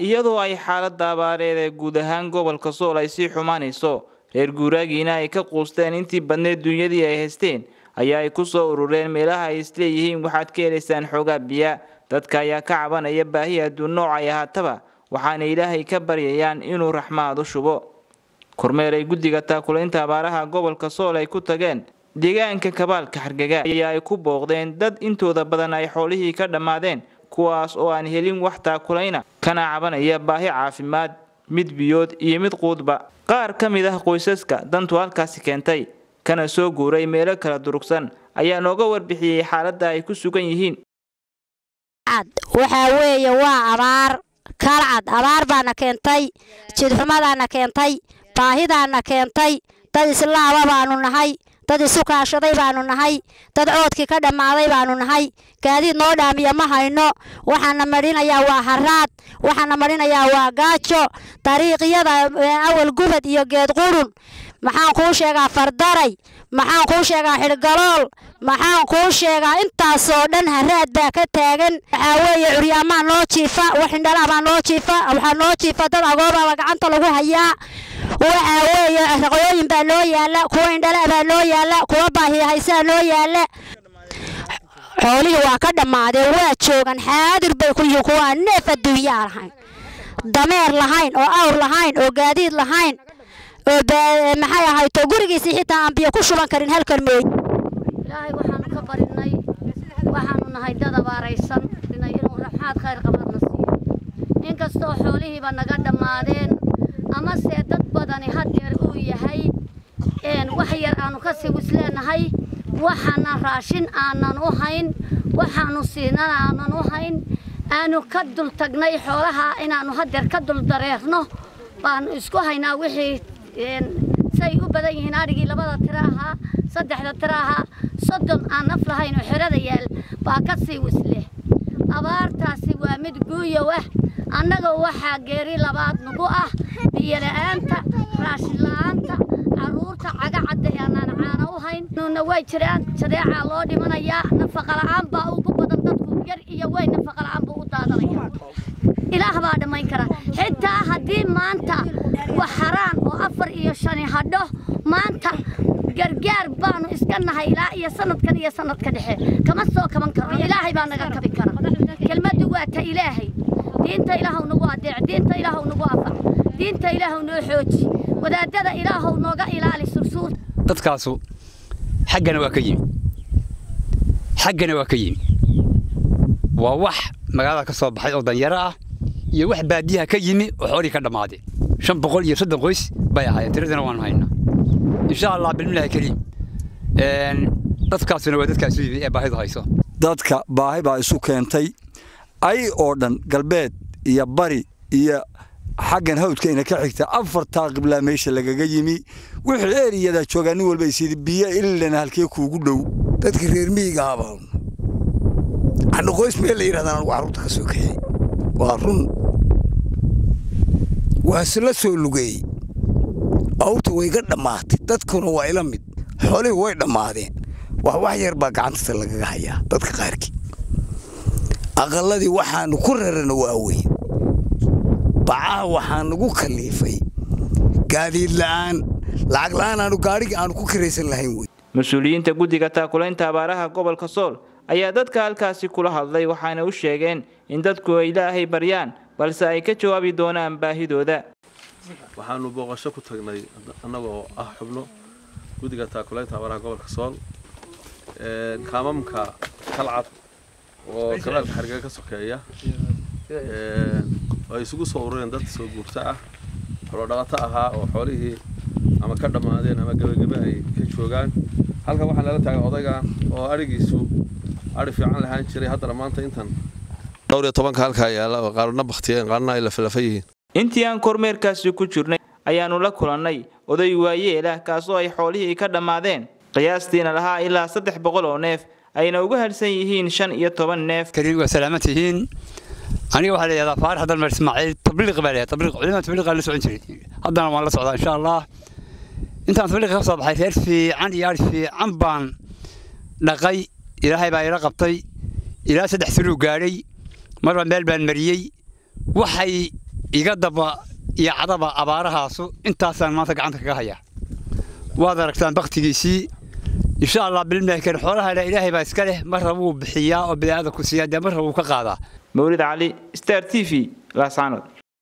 iyadoo ay xaaladda abaareed ee guud ahaan gobolka sool ay sii xumaanayso reer guuraagiina ay ka quusteen intii badneed duunyadii ay haysteen ayaa ay ku soo urureen meelaha ay isleeyihiin waxaad ka helaysaan xoogaa biya dadka ayaa ka cabanaya baahi adduun nooc ay ahaataba waxaana ilaahay ka baryayaan inuu raxmaad u shubo kormeer ay guddiga taakulaynta abaaraha gobolka sool ay ku tageen deegaanka kabaalka xargaga ayaa ay ku booqdeen dad intooda badan ay xoolihii ka dhammaadeen kuwaas oo aan helin wax taakulayna kana cabanaya baahi caafimaad mid biyood iyo mid quudba qaar ka mid ah qoysaska dantu halkaasi keentay kana soo guuray meelo kala durugsan ayaa nooga warbixiyey xaaladda ay ku sugan yihiin waxaa weeye waa abaar kalcad abaar baana keentay jidxumadaana keentay baahidaana keentay dad islaaba baanu nahay dad isu kaashaday baanu nahay dad coodkii ka dhammaaday baanu nahay gaadiid noo dhaamiya ma hayno waxaana marinayaa waa haraad waxaana marinayaa waa gaajo dariiqyada awal gubad iyo geed qurun maxaan kuu sheegaa fardaray maxaan kuu sheegaa xidhgalool maxaan kuu sheegaa intaasoo dhan haraad baa ka taagan waxaa weeye curyaamaa noo jiifa wax indhalaa baa noo jiifa waxaa noo jiifa dad agoobaba gacanta lagu hayaa waxaa weeye raqooyin baa noo yaala kuwa indhala baa noo yaala kuwa baahiyahaysaa noo yaala xoolihii waa ka dhammaadeen waa joogan xaadir bay ku yihiin kuwa aan neef adduunyaa lahayn dameer lahayn oo awr lahayn oo gaadiid lahayn oo maxay ahayto gurigiisii xitaa aan biyo ku shuban karin halkan meey ilaahay waxaanu ka barinay waxaanu nahay dad abaaraysan inuu raxmaad khayr qabadna siiyo inkastoo xoolihiiba naga dhammaadeen amase dad badani hadeer uu yahay wax yar aanu ka sii wisleenahay waxaana raashin aanan u hayn waxaanu siinan aanan u hayn aanu ka dul tagnay xoolaha inaannu hadeer ka dul dareerno baanu isku haynaa wixii say u badan yihiin adhigii labada tiro ahaa saddexda tiro ahaa soddon aan naf lahayn oo xerada yaal baa ka sii wisleh abaartaasi waa mid guuyow ah annaga waxaa geeri labaad nagu ah biyola'aanta raashin la'aanta carruurta cagacadda ee aanaan caana u hayn nuuna way jiraan jadeecaa loo dhimanayaa nafaqala'aan baa ugu badan dadku yar iyo weyn nafaqala'aan buu u daadanaya ilaah baa dhammayn kara xitaa haddii maanta wax haraan oo afar iyo shani hadho maanta gargaar baanu iska nahay ilaa iyo sanadkan iyo sanadka dhexe kama soo kaban karno ilaahay baa naga kabi kara kelmaddu waa ta ilaahay diinta ilaahow nagu adeec diinta ilaahow nagu afac diinta ilaahow noo xooji wadaadada ilaahow nooga ilaali sursuur dadkaasu xaggana waa ka yimi xaggana waa ka yimi waa wax magaalada ka soo baxay oo danyaro ah iyo wax baadiyaha ka yimi oo xoolihii ka dhammaadeen shan boqol iyo soddon qoys bay ahaayeen tiradana waanu haynaa insha allah bilmilahi kariim dadkaasuna waa dadkaasu yimi ee baahidu hayso dadka baahi baa isu keentay ay oo dhan galbeed iyo bari iyo xaggan hawdkayna ka xigta afartaa qiblaa meesha lagaga yimi wixii eriyada joogaa nin walba isidi biyo ilana halkee kuugu dhow dadka reer miyiga abaa hadha qoys meel la yidhahdaan anugu carruurta ka soo kaxey waa run waa isla soo lugeeyey awrta way ga dhammaatay dadkuna waa ila mid xoolihii way dhammaadeen wax wax yar baa gacantasa lagaga hayaa dadka qaarkii aqalladii waxaanu ku rarana waa weyn bacaha waxaa nagu kaliifay gaadiid la'aan lacag la'aan aanu gaadhigii aanu ku kiraysan lahayn wey mas-uuliyiinta guddiga taakulaynta abaaraha gobolka sool ayaa dadka halkaasi kula hadlay waxaana u sheegeen in dadku ay ilaahay baryaan balse ay ka jawaabi doonaan baahidooda waxaanu booqasho ku tagnay annagoo ah xubno guddiga taakulaynta abaaraha gobolka sool kaamamka kalcad oo kabaalka xargega ka sokeeya ay isugu soo urureen dad soo guurta ah xoolodhaqato ahaa oo xoolihii ama ka dhammaadeen ama gebagebe ay ka joogaan halkan waxaa nala taagan odayga oo adhigiisu adhi fiican lahaan jiray haddana maanta intan dhowr iyo tobanka halkaa yaala oo qaarna baktiyeen qaarna ay lafalafa yihiin intii aan kormeerkaasi ku jirnay ayaannu la kulannay oday waayeelah kaasoo ay xoolihii ka dhammaadeen qiyaastiina lahaa ilaa saddex boqol oo neef ayna uga hadhsan yihiin shan iyo toban neef kariim waa salaaman tihiin aniga waxaa la yidhahdaa faarax dalmer ismaaciil tabliiq baa leeyahay tabliiq culimada tabliiqaa la socon jiray haddana waan la socdaa insha allah intaan tabliiqa ka soo baxay reer fiican iyo adhi fiican baan dhaqay ilaahay baa ila qabtay ilaa saddex tuluu gaadhay marba meel baan mariyey waxay iga daba iyo cadaba abaarahaasu intaasaan maanta gacanta kaga hayaa waad aragtaan baktigiisii insha allah bilmaakan xoolaha ilaahay baa iska leh marra wuu bixiyaa oo bini'aadamku siiyaa dee marra wuu ka qaadaa mawlid cali star t v laascaanood